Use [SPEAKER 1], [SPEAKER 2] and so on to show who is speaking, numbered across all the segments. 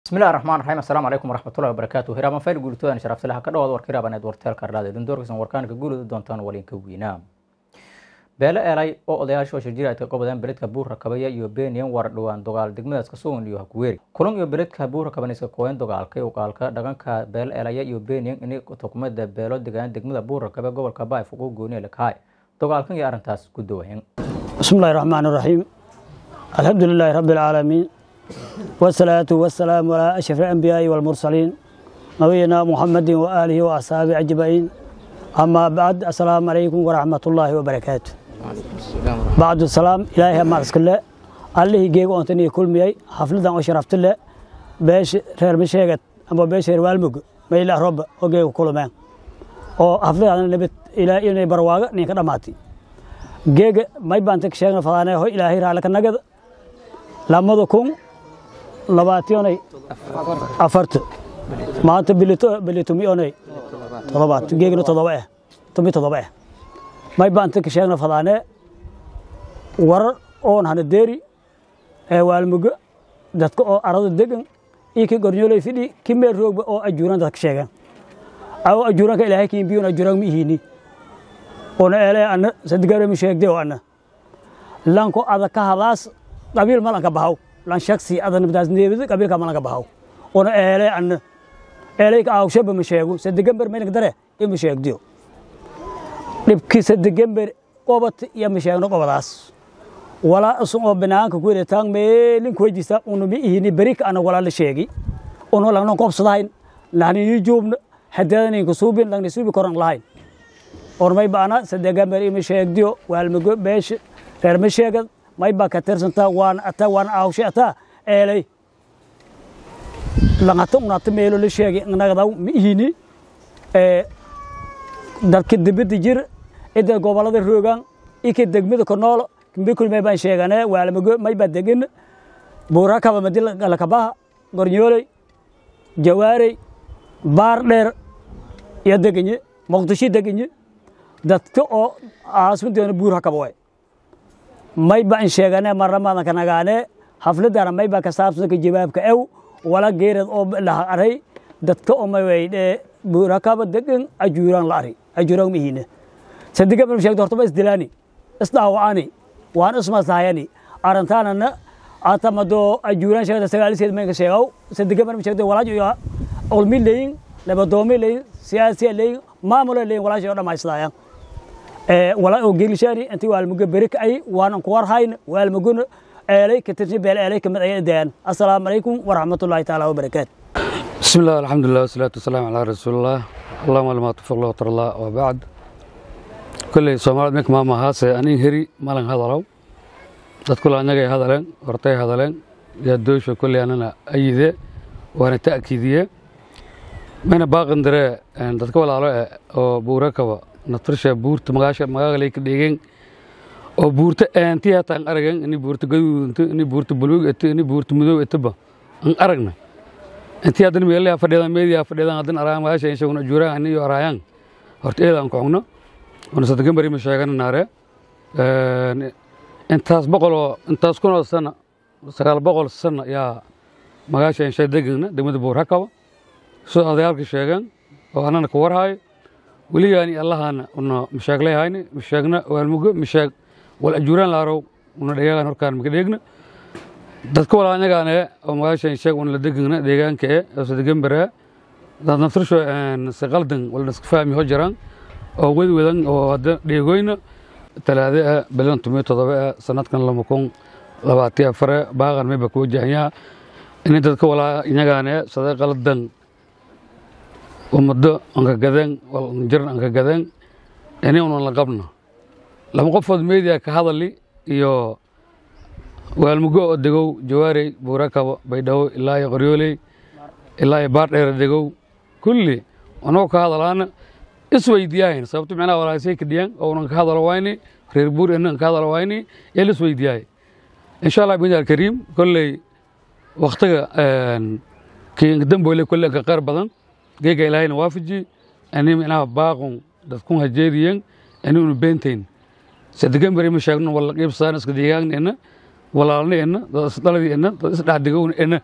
[SPEAKER 1] bismillahi raxmaan raxiim assalaamu calaykum waraxmatullahi wabarakaatu hiraabaan fayl guulitoodan sharafsilaha ka dhawaad warka hiraabaneed warteelka ardhaada idin doorkaysan warkaanka guulida doontaan walinka wiinaa beele elay oo odayaasha oo shirjiraadka qobodeen beledka buurra kabaya iyo beeniyan war dhowaan dogaal degmadaas kasugan iyo hakuweeri kulan iyo beledka buurra kabanayska kooyan dogaalka uqaalka dhaganka beele elaya iyo beeniyan ini tukumada beelo degaan degmada buurra kabe gobolka baay fuquu gooniye lakahay dogaalkan iyo arrintaas ku dawayan
[SPEAKER 2] بسم الله الرحمن الرحيم الحمد لله رب العالمين والصلاة والسلام على أشرف الأنبياء والمرسلين نبينا محمد وآله وأصحابه أجمعين أما بعد السلام عليكم ورحمة الله وبركاته بعد السلام إلهي ما الله الله جيغو أنتني كل ميي حفلة وشرفت الله بيش رير مشيغت أما بيش رير والمق ما إله رب وجيغو كل مين oo xaflada nabad ilaa inay barwaaga ninka dhamaatay geega may baan tag sheegna fadaanay ho ilaahay raala ka nagada lamada kun labaatiyanay afarta maanta bilito bilitumi onay todobaad geegna todoba ah tumi todoba ah may baan tag sheegna fadaanay warar oon hana deeri ee waalmugo dadka oo arada degan iyo ki gornyolay fidhi ki meel roogba oo ajuuran dadka sheegan aw ajuuranka ilaahay kiimbiyun ajuuran ma ihini ona ele ana sadigare mi sheegde o ana lanko ada ka hadaas qabiil malanka bahaw lan shaksi ada nabdaas neebida qabiilka malanka bahaw ona ele ana elay ka awshaba ma sheego sadigamber meelanka dare ima sheegdiyo dhibki sadigamber qobat iyo ma sheegno qobadaas walaa isun oo banaanka ku yidhataan meelin ku wejisa una mi ihini berika ana walaa la sheegi uno langnon qobsadahayn lahnini juubna hadeedaninka suubin langni suubi koran lahayn ormay baana sadegamber ima sheegdiyo waalmago beesha reer ma sheegad may baa ka tirsantaa waan ata waan aawshe ataa eelay langata unata meelo la sheegay nagadaw ma ihini dadka dibida jir ida gobolada roogaan ika degmada konoolo kimbikul may baan sheegane waalmago may baa degin buurakaba madi lakabaha gornyooley jawaarey baar dheer iyo degenye muqdisho degenye dadka oo aasmadeena buur hakaba way may baan sheegane marnamadan ka nagaane xafladana may baa ka saabsanka jawaabka ew wala geerad oo laha aray dadka oo may waydhe buur hakaba degan ajuuraan la ari ajuuraan mihine sadiga bal sheegto horta ba isdilaani isdhaawacani waan ismasahayani arintaanana atamado ajuuraan sheegta sagaaliseed may ka sheegaw sadiga bal sheegto walaajo iyo olmi leyin labadoomi leyin siyaasiya leyin maamula leyin walaasha oo dhammaystaayan walaa oo geelishaani intii waalmugo berik ay waanan ku warhayn waalmugona eelay ka tirsi beel eelay kamid ay dayaan assalaamu calaykum waraxmatullaahi taala wabarakaatu
[SPEAKER 3] بسم الله الحمد لله والصلاة والسلام على رسول الله اللهم لما توفق الله وتر الله وبعد كل سومالد مك ماما هاسه أني هري مالن هذلو تدخل أنا هذلن ورتي هذلن يدوش كل أنا أيده وأنا تأكيدية من باقن درة أن تدخل على أو بوركوا نطرش بورت مغاش مغاليك ديجين oo buurta aantii hataan aragan ini buurta gaduudunto ini buurta buluug eto ini buurta madow etoba an aragna intii haddana meelaha fadhiyadan meediyaha fadhiyadan haddana araayan magasha inshaguna juuraan ani iyo araayaan horta eedaan ku cugno wana sadagan bari ma sheegana naare intaas boqol oo intaas kun oo sana sagaal boqol sana yaa magasha insha degana degmada buur hakaba soo odayaalka sheegan oo anana ku warhaayo weligaani allahana una masheeglayhayni masheegna waalmugo masheeg wal ajuuraan laarow una dheegaan horkaan maka dheegna dadka walaanyagaane oo magaashan sheeg una la degana deegaanka e oo sadegambara dad naftirsho si qaldan wala iska fahmi ho jiraan oo wedwedan oo hadda dheegoyna talaade ah bilan tumiyo todoba ah sanadkan lama kun labaatiyo afare baaqan mayba ku wajahanyaa ini dadka walaanyagaane sada qaldan ummado anka gadan jiran anka gadan ini unan la qabno laba qofood media ka hadali iyo waalmugo oo degow jawaarey buurakabo baydhabo ilaa iyo qoryooley ilaa iyo baardheere degow kulli anagoo ka hadalaana isweydiyahayn sababto micnaha walaasay kadhiyaan oo unan ka hadalo wayni reer buur inan ka hadalo wayni yaa la isweydiyahay insha allah bini alkariim kolley waktiga damboyle kolley ka qeyr badan geega ilaahayna waafaji ani micnaha baaqun dadkun hajeediyen ani unu beentayn sadegan beri ma sheegno wala qiibsadaan iska deegaagna ena walaalna ena dad isdhaladii ena dad isdhaxdigowna ena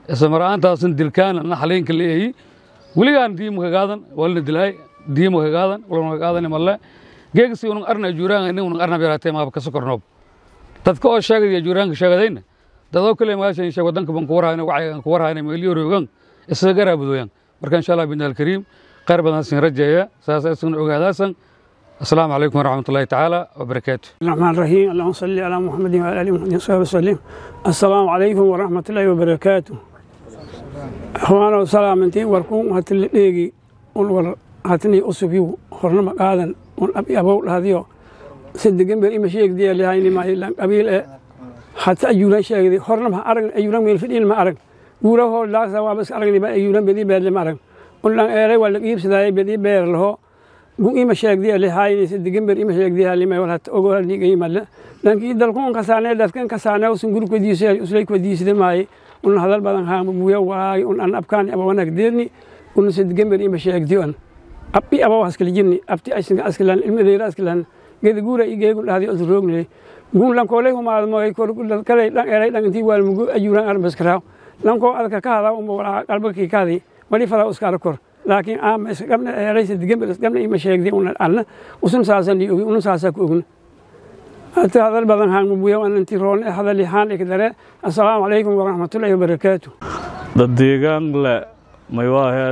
[SPEAKER 3] ismara'aantaasan dilkaana naxaliinka leeyahay weligaan diimka gaadan walna dilaay diimka gaadan walna gaadan malle geegsi unun arna juuraan nin unun arna beeratay maaba ka sokornoob dadka oo sheegaya juuraanka sheegadayna dadoo kale maashan sheeg wadanka ban ku warhayna wacyigan ku warhayna meeliyo roogan isaga garaabudoyan marka insha allah bidna alkariim khayr badan sin rajeeya saas isaguna ogaadaasan السلام عليكم ورحمة الله تعالى وبركاته
[SPEAKER 4] الرحمن الرحيم اللهم صل على محمد وعلى ال محمد وصحبه وسلم السلام عليكم ورحمة الله وبركاته أخوانا وسلامتي وركم هاتل ديغي ور هاتني أسبيو خرنا مقادا ونبي أبو هذيو صدقين بر إما شيخ دي اللي هاي ما يلان قبيل حتى أيولا شيخ دي خرنا ما أرق أيولا من الفدين ما أرق قوله هو لا سوا بس أرق لي أيولا بدي بير لما أرق قلنا إيري ولا قيب سداي بدي بير له gun ima sheegdiya lihaayinaysa digamber ima sheegdiya limay wal hat ogo hal niga imalle lankii dalkun kasaane dadkan kasaane usun guruk wadiisay uslay wadiisde maaye un hadal badan haa buya waay un an abkaan aba wanag deerni un se digamber ima sheegdiyo an abbi aba haskala jirni abti aysinga askilan ilmadeera askilan geda guura igeegun dhahdi os roogne gun lankoolay humaad moy kale dhan eray dhan intii waal mugu ajuran arbaskaraaw lankoo adka ka hadaa umba walaa qalbakii kaadi wali fadaa uskaara kor laakiin aama isqabna eeraysa digamber isqabna ima sheegday una alna usun saasan li ogi una saasa ku ogna hata hadal badan haan mubuya an inti roon hadali haan ikdare assalaamu calaykum waraxmatullaahi wabarakaatu
[SPEAKER 5] dad deegaan le maywaahe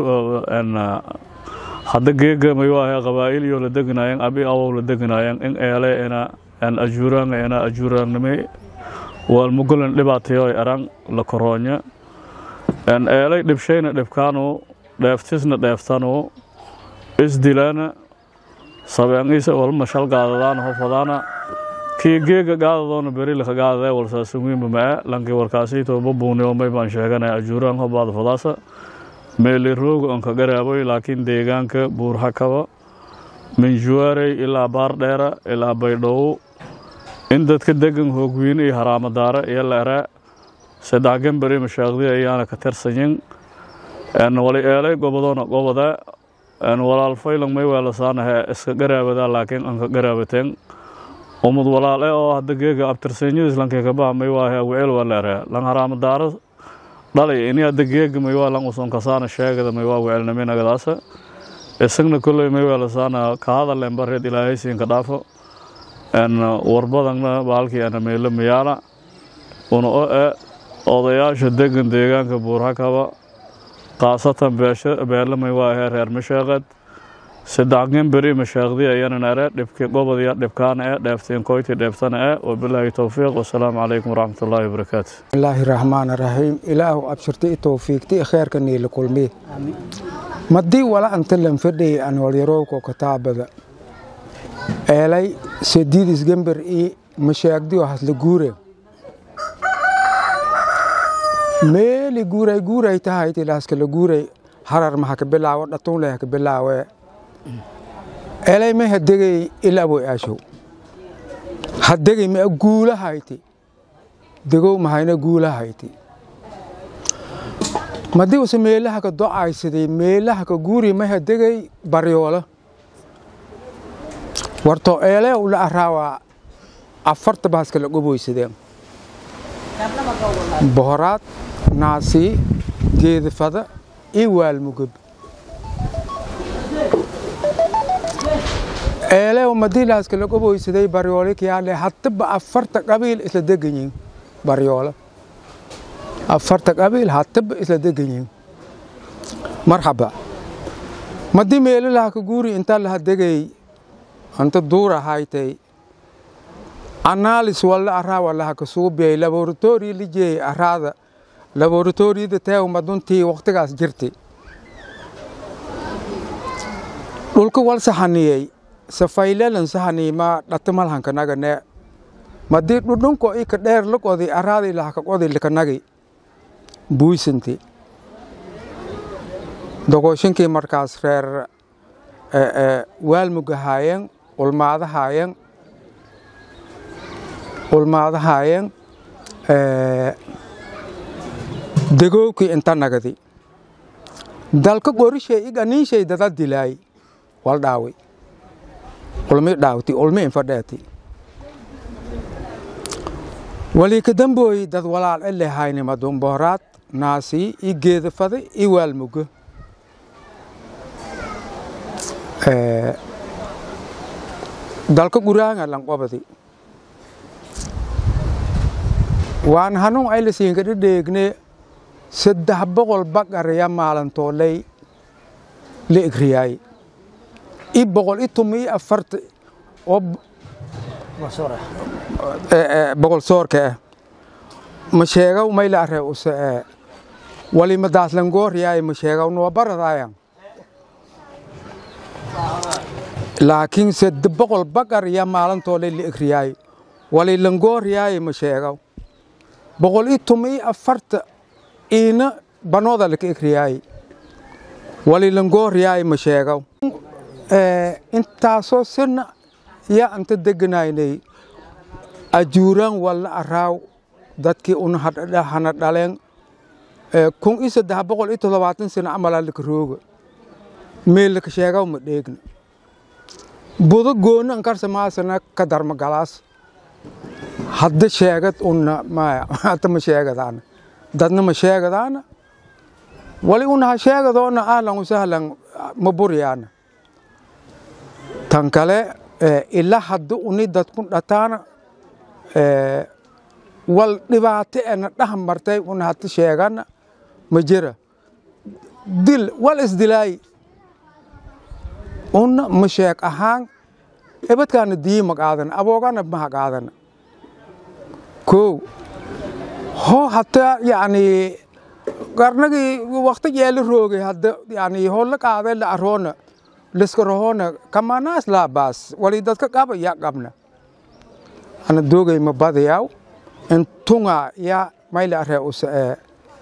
[SPEAKER 5] hadda geega maywaahe qabaa'il iyo la deganayan abi awow la deganayan in eele ina en ajuuraanga ina ajuuraangnime wal mugulan dhibaatayo eran la koroonya en eelay dhibshayna dhibkaanu dheeftisna dheeftanu isdilaana sabeengiisa walma shal gaadadaana hofadaana kii geega gaadadoona berilaka gaadadee walsaasumuimba mae lanki warkaasiito babuuniomay baan sheeganaya ajuuraan hobaada fadaasa meeli rooga onka garaaboy laakiin deegaanka buurhakaba minjuwaarey ilaa baardheera ilaa baydhowo in dadka degan hoogwiine iyo haraamadaare iyo leere saddex gambari mashaaqdi ayaana ka tirsanyin wali eelay gobodoona gobode walaal faylan may weelasaanahe iska garaabadaa laakiin anka garaabateen umud walaale oo hadda geega abtirsenyadiis lankekabaha may waahe wecel waa leere lan haraamadaaro dhalay ini hadda geega may waa lan usonkasaana sheegada may waa wecelnaminagadaasa isagna kolley may weelasaana kahadaleen bareed ilaahaysiinka dhaafo warbadana baalkii ana meelo mayaala una o e odayaasha degan deegaanka buurhakaba khaasatan beelamay waa ahee reer masheeqeed saddex beri masheeqdi ayanan are dhibki gobodiya dhibkaana e dheeftiin koyti dheeftana e wabilaahi towfiiq wasalaamu calaykum waraxmatullaahi wabarakaatu
[SPEAKER 6] bismillaahi raxmaan raxiim ilaahu abshirti i towfiiqti i kheerka niila kulmi madii wala anta lanfadhay an walyarowko kataabada eelay sediidis gember i masheegdiyo hasla guure meeli guuray guuray tahayti laaskala guuray harar ma haka bilaawo dhatunle haka bilaawe elay may hadegay ilaboy aashow hadegay ma guula hayti degow mahayna guula hayti madii use meelaha ka do'aysaday meelaha ka guuri may hadegay baryoola warto eelee ula araawaa afarta baaskala goboysadeen bohoraad naasii geedafada iyo waalmugab eelew madiilaaska la goboysaday baryoole kiyaale hataba afarta qabiil isla deganyihin baryoole afarta qabiil hataba isla deganyihin marxaba madii meelalaha ka guuri inta laha degay anta duura haytay analis walla araa walaha ka suubiyay laboratori lijeey araada laboratoriyada teew maduntii waqtigaas jirtay dhulka wal sahaniyey safaylelan sahaniima dhatamalhankanagane madii dhudhunko ika dheer laqodi araada ilahaka qodi likanagi buisanti dogooshinkii markaas reer waalmugahaayeen ulmaadahaayeen ulmaadahaayeen degowkii inta nagadi dalka qorishay iganiishay dada dilaay wal dhaawi ulmi dhaawti ulmi infadheeti walii ka dambooyi dad walaal ele haynimadun bohoraad naasii i geedafada i waalmugo dalka guraanga lanqobadi waan hanun aylasiinka dhedheegne saddex boqol baqaraya maalintooley la egriyaay i boqol i tumi i afarta oo boqol soorka ah ma sheegaw mayla are use wali madaaslangooryaay ma sheegaw noo baradaayan laakiin sadde boqol baqar ya maalintoole la egriyaay wali langooryaay ma sheegaw boqol i tumi i afarta iina banooda laka egriyaay wali langooryaay ma sheegaw intaasoo sina ya anta deganaynay ajuuraan walla araaw dadkii una hana dhaleen kun i saddex boqol i toddobaatan sano camalaa laka rooga meel laka sheegaw ma dheegna budo gooni ankarsa maasana ka darma galaas hadda sheegad una maya hadda ma sheegadaana dadna ma sheegadaana wali una ha sheegadoona ahlan wasahlan ma buryaana tan kale ila hadda uni dadku dhataana wal dhibaato ena dhaha martay una hadda sheegana ma jira dil wal isdilaay una ma sheeg ahaan ebadkaana diyi ma qaadana aboogana maha qaadana kow hoo hataa yacni qarnagii wakti jeela roogay hadda yani holla qaadee la aroona liska rohoona kamanaas laabaas wali dadka qaba yaa qabna ana doogay ma badayaw intunga yaa mayla aree use ee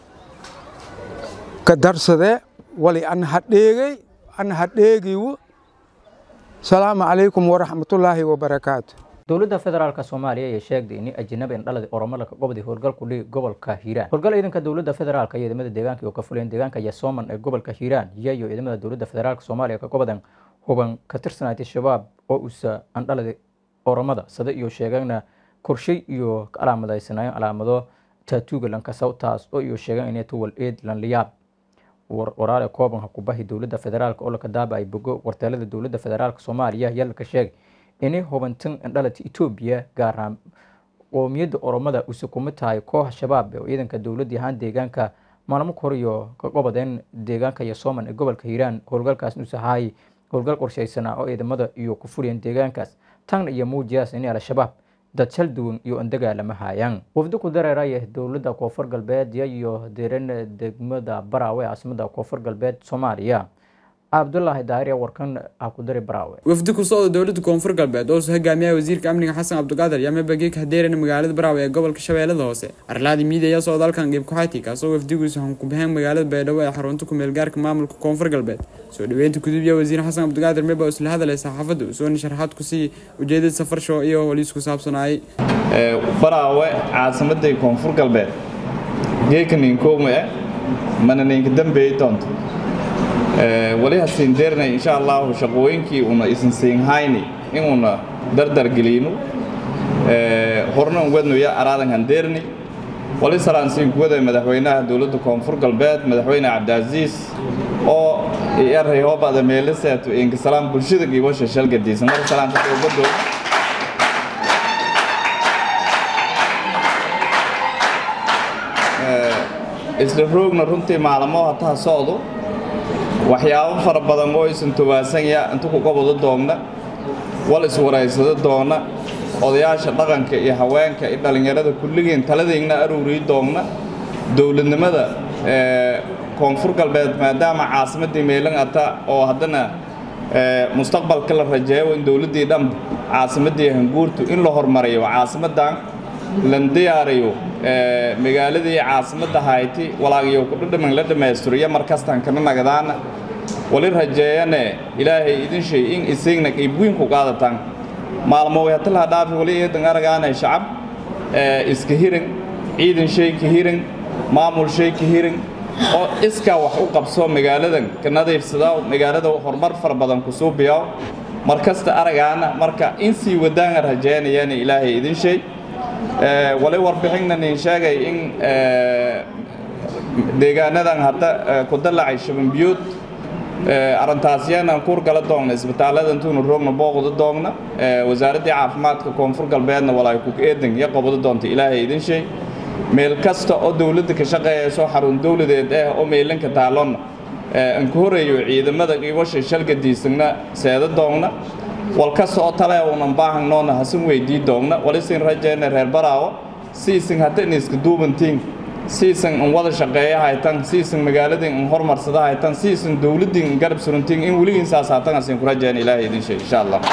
[SPEAKER 6] ka darsadee wali ana hadheegay ana hadheegiwo salaamu calaykum waraxmatullaahi wabarakaatu
[SPEAKER 1] dowladda federaalka soomaaliya ayaa sheegday in ajanabi indhaladi oromada ka gobday howlgal ku dhigi gobolka hiiraan howlgal ciidanka dowladda federaalka iyo ciidamada deegaanka oo ka fuleen deegaanka yasooman ee gobolka hiiraan iyayo ciidamada dowladda federaalka soomaaliya ka gobadan huban ka tirsanaatay shabaab oo usa andhaladi oromada sada iyo sheegana korshay iyo calaamadaysanaayo calaamado taatuuga lankasaw taas oo iyo sheegan inay tuwal eed lanliyaab waraale koobanka kubahi dowladda federaalka oo laka daaba ay bogo warteelada dowladda federaalka soomaaliya yalaka sheegay inay hubantan indhalata etoobiya gaar ahaan qoomiyadda oromada use kuma tahay koox shabaab oo ciidanka dowladii ahaan deegaanka maalmo kahor iyo ka gobadeen deegaanka yasooman ee gobolka hiiraan howlgalkaas use ahaay howlgal qorshaysanaa oo ciidamada iyo ku furiyeen deegaankaas tan iyo muujiyaas inay al-shabaab dad shal duwan iyo andagaalama haayaan wafdi ku dareeraya dowladda koonfur galbeed iyo deeran degmada baraawe caasimada koonfur galbeed soomaaliya cabdulaahi daahir warkan ah ku dari baraawe
[SPEAKER 7] wafdi ku socda dowladda koonfur galbeed oo soo hogaamiyaha wasiirka amniga xasan cabdiqaadir yaame bageek hadeerana magaalada baraawe ee gobolka shabeellada hoose arlaadi miid ayaa socda halkan qeyb ku-xayti kaasoo wafdiguusa hankubaxeen magaalada baydhabo ee xarunta ku-meelgaarka maamulka koonfur galbeed soo dhaweynta gudubya wasiir xasan cabdiqaadir meba isla hadalay saxaafadda usoona sharaxaad ku sii ujeedada safar show iyo holiis ku saabsanaayay
[SPEAKER 8] baraawe caasimadday koonfur galbeed geeka ninkowme mana ninka dambeey doonto wali hasiin deernay insha allahu shaqooyinkii una isin siin hayni inuuna dardar geliyno horna wadnoya araadan handeerni wali salaan siin kuwada madaxweynaha dowladda koonfur galbeed madaxweyne cabdicaziis oo eray hoobada meelaseeto inkasalaan bulshada giibosha shalgadiisa mar salaanta ugadoo isla roogna runtii maalmo hataha socdo waxyaabo fara badan oo isan tobaasanya inta ku qabado doonna wal iswaraysado doonna odayaasha dhaqanka iyo haweenka iyo dhallinyarada kulligeen taladiigna aruurii doonna dowladnimada koonfur galbeed maadaama caasimaddii meelan ata oo haddana mustaqbalka la rajeeyo in dowladdii dhan caasimaddii hanguurtu in la hormariyo caasimaddan lan diyaariyo magaaladii caasimadda hayti walaagiyo kudhadhaman la dhammaystiriyo markastan kana nagadaana wali rajeeyane ilaahay idin shay in isigna qiibweyn ku qaadataan maalmo wayatalaha dhaafi wali eedan aragaanay shacab iska hirin ciidan shay ka hirin maamul shay ka hirin oo iskaa wax u qabso magaaladan ka nadiifsadaa magaalada horumar fara badan ku suubiyaa markasta aragaana marka in sii wadaanga rajeynayana ilaahay idin shay wali warbixinna nin sheegay in deegaanadan hadda ku dalacay shabanbiyuud arrintaasyanan kuur gala doogna isbitaallada intuuna roogna booqda doogna wasaaraddii caafimaadka koonfur galbeedna walaay ku eedan iyo qobada doonta ilaahay idin sheeg meel kasta oo dowladda ka shaqeeyayso xarun dowladeed ah oo meelanka taalonna anku horeeyo ciidamada qiibasha shalgadiisagna seeda doogna wal kasta oo tale unan baahannoona hasan weydii doogna walisin rajeyna reer baraawo siisin hadda in iska duubantiin siisan in wada shaqeeya haytan siisan magaaladin in hormarsada haytan siisan dowladin in garab suruntiin in weligiin saas haatan asin ku rajeyna ilaahay idin sheeg insha allah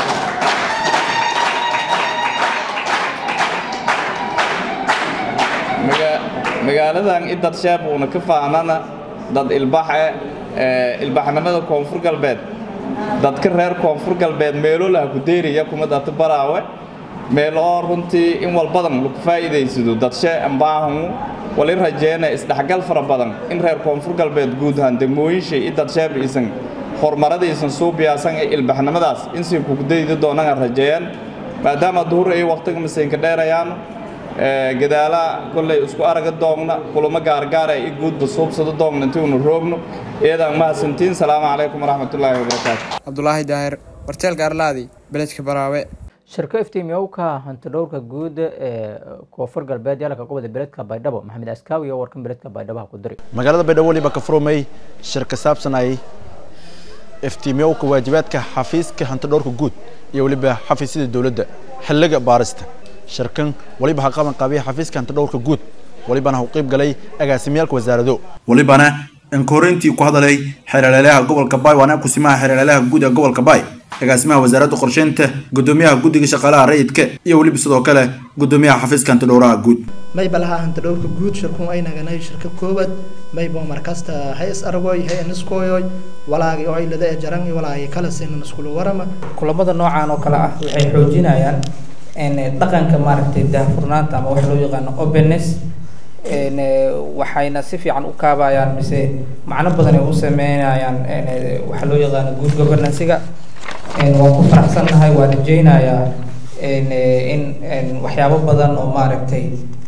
[SPEAKER 8] magaaladan i dad sheeb uuna ka faanana dad ilbaxe ilbaxnimada koonfur galbeed dadka reer koonfur galbeed meelo laha ku deyraya kuma data baraawe meel oo runtii in walbadan lagu faa'iidaysado dadshe ambaahangu wali rajeena isdhexgal fara badan in reer koonfur galbeed guud ahaan degmooyinsha i dadsheeb isan horumaradiisan suubiyaasan ee ilbaxnimadaas insin kugu daydi doonana rajeeyaan maadaama duhur ay waqtiga masaynka dheerayaan gadaala kolley isku araga doogna kulamo gaargaara i guudba suubsado doogna intiunu roogno iyadaan mahadsantiin salaamu calaykum waraxmatullaahi wabarakaatu
[SPEAKER 7] cabdulaahi daahir warteelka arlaadi beledka baraawe
[SPEAKER 1] shirka iftiimiyowka hantidhowrka guud ee koonfur galbeed yaalka gobolka beledka baydhabo maxamed askaawi oo warkan beledka baydhabo ha ku diri
[SPEAKER 9] magaalada baydhabo waliba ka furmay shir ka saabsanayay iftiimiyowka waajibaadka xafiiska hantidhowrka guud iyo weliba xafiisyada dowladda xilliga baarista shirkan waliba ha qaban qaabiya xafiiska hantidhowrka guud walibana ha u qayb galay agaasimiyaalka wasaarado
[SPEAKER 10] walibana inkorintii ku hadalay xeelaleelaha gobolka baay waana kusimaha xeelaleelaha guud ee gobolka baay agaasimaha wasaaradda qorsheynta gudoomiyaha guddiga shaqaalaha rayidka iyo weliba sidoo kale gudoomiyaha xafiiska hantidhowraha guud
[SPEAKER 11] mayba laha hantidhowrka guud shirkun aynaganay shirka koobad mayba markasta hay is argoy hay aniskoyoy walaagi oo aylada ee jaran iyo walaagi kala sinan iskula warama
[SPEAKER 12] kulamada noocan oo kale ah waxay xoojinayaan dhaqanka maaragtay daahfurnaanta ama waxa loo yaqaano openness waxayna si fiican u kaabayaan mise macno badan ay u sameynayaan waxa loo yaqaano good governansiga waan ku faraxsannahay waan rajeynayaa in waxyaabo badan oo maaragtay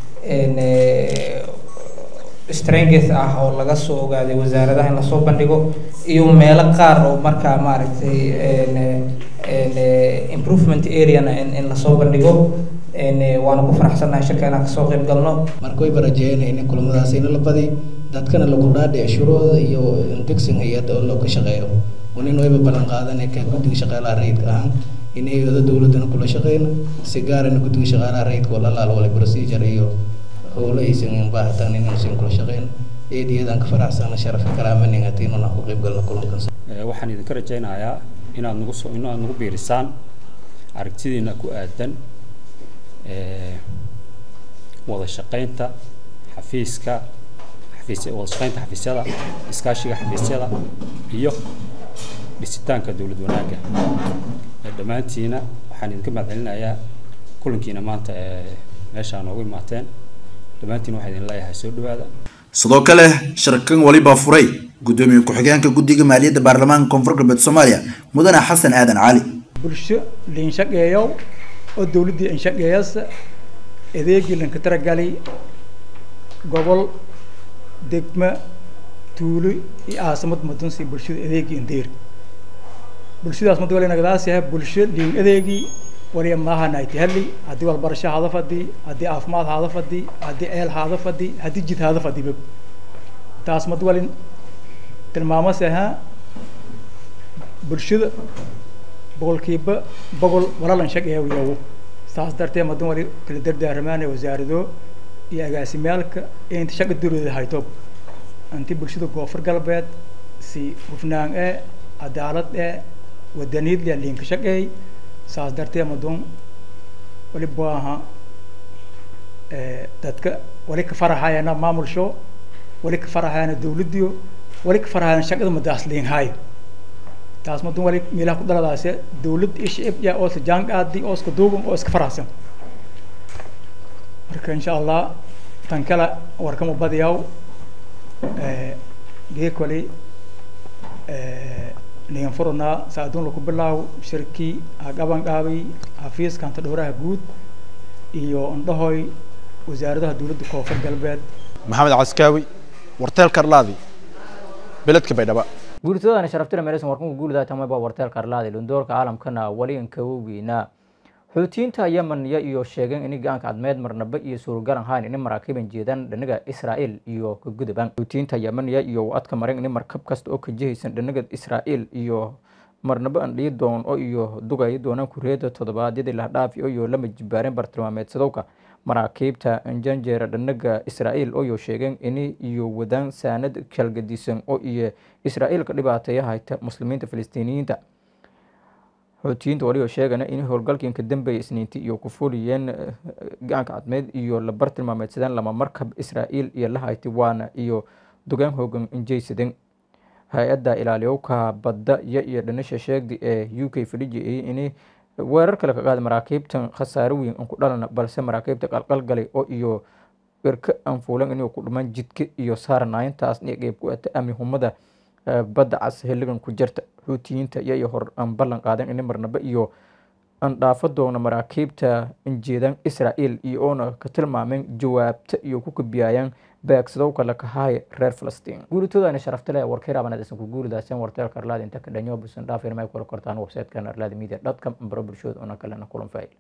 [SPEAKER 12] strength ah oo laga soo ogaaday wasaaradaha in lasoo bandhigo iyo meelo qaar oo markaa maaragtay improvement areana in lasoo bandhigo waana ku faraxsannahay shirka inaan kasoo qayb galno
[SPEAKER 11] marka wayba rajeeyana in kulamadaas ina la badi dadkana lagu dhaadhic shuruucda iyo degsin hay-adda oo looga shaqeeyo wanin wayba ballan qaadanay ka guddiga shaqaalaha rayidka ahaan in hay-ada dowladana kula shaqeyna si gaarana guddiga shaqaalaha rayidka wala laal wala procedure iyo howlo aysan baahatan inaysan kula shaqeyna eed iyadaan ka faraxsana sharafka kalaamanin hatiin inaan ku qayb galno kulankan
[SPEAKER 13] waxaan idinka rajaynayaa inaad nagu soo inaad nagu biirisaan aragtidiina ku aadan wada shaqaynta xafiiska xafiis wada shaqaynta xafiisyada iskaashiga xafiisyada iyo dhisitaanka dowlad wanaagga dhammaantiina waxaan idinka mahadcelinayaa kulankiina maanta ee meeshaa noogu imaateen dhammaantiin waxaa idin leeyahay soo dhawaada
[SPEAKER 10] sidoo kale shirkan waliba furay gudoomiye ku-xigeenka guddiga maaliyadda baarlamaanka koonfur galbeed soomaaliya mudane xasan aadan cali
[SPEAKER 14] bulsho liinshaqeeyow oo dowladdii inshaqeeyasa adeegii lanka taragalay gobol degma tuulo iyo caasimad madunsi bulshada adeegii indeer bulshadaas mad wali nagadaas yahay bulsho liin adeegii waliya maaha nayti hadli haddii walbarasho haada fadhi haddii caafimaad haada fadhi haddii ceel haada fadhi haddii jid haada fadhi bab taas mad wali tilmaamase ahaa bulshada boqolkiiba boqol walalan shaqeeya yawo saas darteed madan wali kala dardaaramaanay wasaarado iyo agaasimyaalka inta shaqa dowlada hayto inti bulshada koonfur galbeed si hufnaan ee cadaalad ee wadaniyad leh liinka shaqeey saas darteed madan wali baaha dadka wali ka faraxayana maamulsho wali ka faraxayana dowladiyo wali ka faraxayana shaqada madaas liinhayo taas madan wali meelaha ku dhaladaase dowlad ishib yaa oo jaan qaadi oo iska duuban oo iska faraxsan marka insha allah tan kale warkama badiyaw gee kale nigan furunaa saaduun laku bilaaw shirkii hagaban qaabay xafiiska hanta dhowraha guud iyo indhahoy wasaaradaha dowladda koonfur galbeed
[SPEAKER 9] maxamed caskaawi warteel karlaadi beledka baydhaba
[SPEAKER 1] guurtadana sharaftira meeleysan warkunka guulida tamayba warteel karlaadi lundoorka caalamkana wali inkawowgiina xuutiyiinta yemen ya iyo sheegeen ini gacanka cadmeed marnaba iyo suuragalan hayn ini maraakiban jeedaan dhinaga israa'iil iyo kagudaban xuutiyiinta yemen ya iyo adka marin ini markab kasta oo ka jihaysan dhinaga israa'iil iyo marnaba aan dhiyi doon oo iyo dugayi doonaan kureeda toddobaadyadii lahdhaafi oo iyo lama jibaareen bartilmaameedsadowka maraakiibta janjeera dhanaga israa'iil oo iyo sheegeen ini iyo wadaan saanad kalgadisan oo iyo israa'iil ka dhibaateeya hayta muslimiinta filistiiniyiinta xoutiyiinta walioo sheegana in howlgalkii ka dambeeya isniinti iyo ku fuliyeen gacanka cadmeed iyo la bartilmaameedsadeen lama markab israa'iil iyo la hayti waana iyo dugaan hoogan injaysadeen hay-adda ilaaliyowka badda iyo iyo dhanisha sheegdi ee u k fadhijiyay ini weerar kale ka qaada maraakiibtan khasaaro weyn aan ku dhalana balse maraakiibta qalqalgalay oo iyo irka aan fuulan inuu ku dhumaan jidka iyo saaranaayintaas iyo qeyb ku ata amni humada badda cas xilligan ku jirta xuutiyiinta iyo iyo hor aan ballan qaadan ini marnaba iyo aan dhaafo doona maraakiibta injeedaan israa'iil iyo oona ka tilmaameen jawaabta iyo ku kabiyayaan beegsadow kale kahaaya reer falastiin guuritoodaana sharafta leh warkay raabaneed isan ku guuridaasen warteelka arlaada inta ka dhanyo busan dhaafir may kula kortaan website-kan arlaada media dot com baro bulshooda una kalena kulan faail